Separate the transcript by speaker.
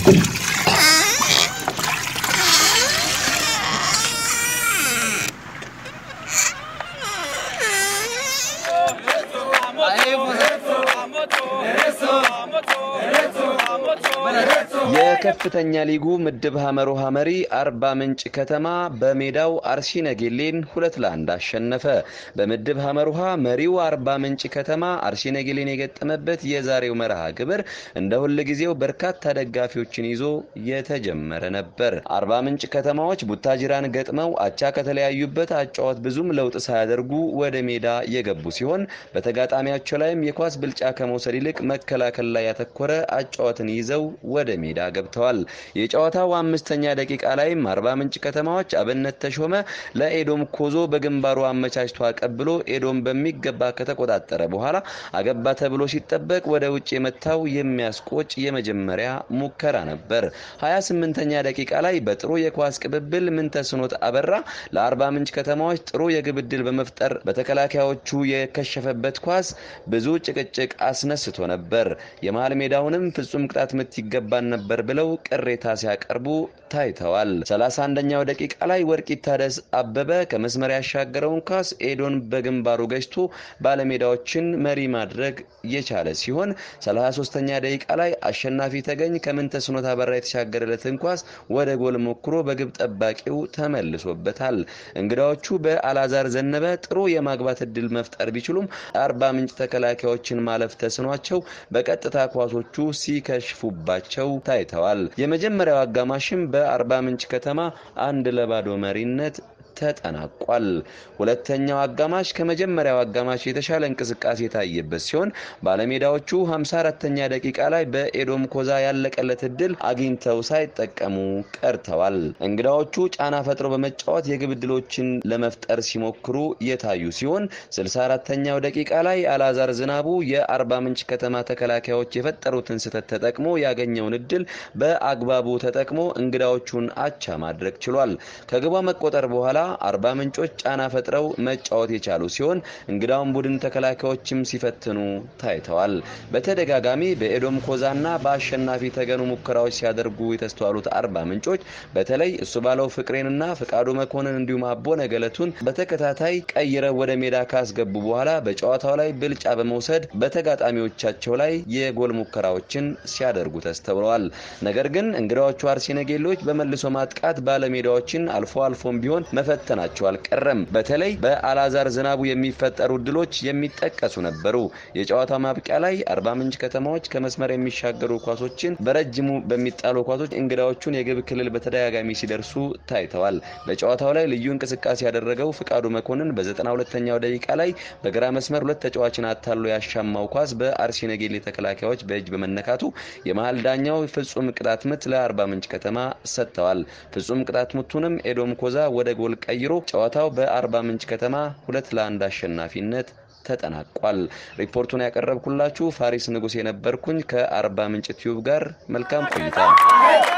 Speaker 1: የከፍተኛ ሊጉ ምድብ ሀመር ውሃ መሪ አርባ ምንጭ ከተማ በሜዳው አርሲ ነገሌን ሁለት ለአንድ አሸነፈ። በምድብ ሀመር ውሃ መሪው አርባ ምንጭ ከተማ አርሲ ነገሌን የገጠመበት የዛሬው መርሃ ግብር እንደ ሁል ጊዜው በርካታ ደጋፊዎችን ይዞ የተጀመረ ነበር። አርባ ምንጭ ከተማዎች ቡታጅራን ገጥመው አቻ ከተለያዩበት አጫዋት ብዙም ለውጥ ሳያደርጉ ወደ ሜዳ የገቡ ሲሆን በተጋጣሚያቸው ላይም የኳስ ብልጫ ከመውሰድ ይልቅ መከላከል ላይ ያተኮረ አጫዋትን ይዘው ወደ ሜዳ ገብተዋል። የጨዋታው አምስተኛ ደቂቃ ላይም አርባ ምንጭ ከተማዎች አብነት ተሾመ ለኤዶም ኮዞ በግንባሩ አመቻችቶ አቀብሎ ኤዶም በሚገባ ከተቆጣጠረ በኋላ አገባ ተብሎ ሲጠበቅ ወደ ውጭ የመታው የሚያስቆጭ የመጀመሪያ ሙከራ ነበር። 28ኛ ደቂቃ ላይ በጥሩ የኳስ ቅብብል ምንተስኖት አበራ ለአርባ ምንጭ ከተማዎች ጥሩ የግብ ዕድል በመፍጠር በተከላካዮቹ የከሸፈበት ኳስ ብዙ ጭቅጭቅ አስነስቶ ነበር። የመሃል ሜዳውንም ፍጹም ቅጣት ምት ይገባን ነበር ብለው ቅሬታ ሲያቀርቡ ታይተዋል። 31ኛው ደቂቃ ላይ ወርቂት ታደስ አበበ ከመስመር ያሻገረውን ኳስ ኤዶን በግንባሩ ገጭቶ ባለሜዳዎችን መሪ ማድረግ የቻለ ሲሆን 33ኛ ደቂቃ ላይ አሸናፊ ተገኝ ከምንተስኖት አበራ የተሻገረለትን ኳስ ወደ ጎል ሞክሮ በግብ ጠባቂው ተመልሶበታል። እንግዳዎቹ በአላዛር ዘነበ ጥሩ የማግባት እድል መፍጠር ቢችሉም አርባ ምንጭ ተከላካዮችን ማለፍ ተስኗቸው በቀጥታ ኳሶቹ ሲከሽፉባቸው ታይተዋል። የመጀመሪያው አጋማሽም በአርባ ምንጭ ከተማ አንድ ለባዶ መሪነት ተጠናቋል። ሁለተኛው አጋማሽ ከመጀመሪያው አጋማሽ የተሻለ እንቅስቃሴ የታየበት ሲሆን ባለሜዳዎቹ 54ተኛ ደቂቃ ላይ በኤዶም ኮዛ ያለቀለት እድል አግኝተው ሳይጠቀሙ ቀርተዋል። እንግዳዎቹ ጫና ፈጥረው በመጫወት የግብ እድሎችን ለመፍጠር ሲሞክሩ የታዩ ሲሆን 64ተኛው ደቂቃ ላይ አላዛር ዝናቡ የአርባ ምንጭ ከተማ ተከላካዮች የፈጠሩትን ስህተት ተጠቅሞ ያገኘውን እድል በአግባቡ ተጠቅሞ እንግዳዎቹን አቻ ማድረግ ችሏል። ከግቧ መቆጠር በኋላ አርባ ምንጮች ጫና ፈጥረው መጫወት የቻሉ ሲሆን እንግዳውን ቡድን ተከላካዮችም ሲፈትኑ ታይተዋል። በተደጋጋሚ በኤዶም ኮዛና በአሸናፊ ተገኑ ሙከራዎች ሲያደርጉ የተስተዋሉት አርባ ምንጮች በተለይ እሱ ባለው ፍቅሬንና ፍቃዱ መኮንን እንዲሁም አቦነ ገለቱን በተከታታይ ቀይረው ወደ ሜዳ ካስገቡ በኋላ በጨዋታው ላይ ብልጫ በመውሰድ በተጋጣሚዎቻቸው ላይ የጎል ሙከራዎችን ሲያደርጉ ተስተውለዋል። ነገር ግን እንግዳዎቹ አርሲ ነገሌዎች በመልሶ ማጥቃት ባለሜዳዎችን አልፎ አልፎም ቢሆን መፈተናቸው አልቀረም። በተለይ በአላዛር ዝናቡ የሚፈጠሩ እድሎች የሚጠቀሱ ነበሩ። የጨዋታው ማብቂያ ላይ አርባ ምንጭ ከተማዎች ከመስመር የሚሻገሩ ኳሶችን በረጅሙ በሚጣሉ ኳሶች እንግዳዎቹን የግብ ክልል በተደጋጋሚ ሲደርሱ ታይተዋል። በጨዋታው ላይ ልዩ እንቅስቃሴ ያደረገው ፍቃዱ መኮንን በ92ኛው ደቂቃ ላይ በግራ መስመር ሁለት ተጫዋችን አታሎ ያሻማው ኳስ በአርሲ ነገሌ ተከላካዮች በእጅ በመነካቱ የመሀል ዳኛው ፍጹም ቅጣት ምት ለአርባ ምንጭ ከተማ ሰጥተዋል። ፍጹም ቅጣት ምቱንም ኤዶም ኮዛ ወደ ጎል ቀይሮ ጨዋታው በአርባ ምንጭ ከተማ ሁለት ለአንድ አሸናፊነት ተጠናቋል። ሪፖርቱን ያቀረብኩላችሁ ፋሪስ ንጉስ የነበርኩኝ ከአርባ ምንጭ ቲዩብ ጋር መልካም ቆይታ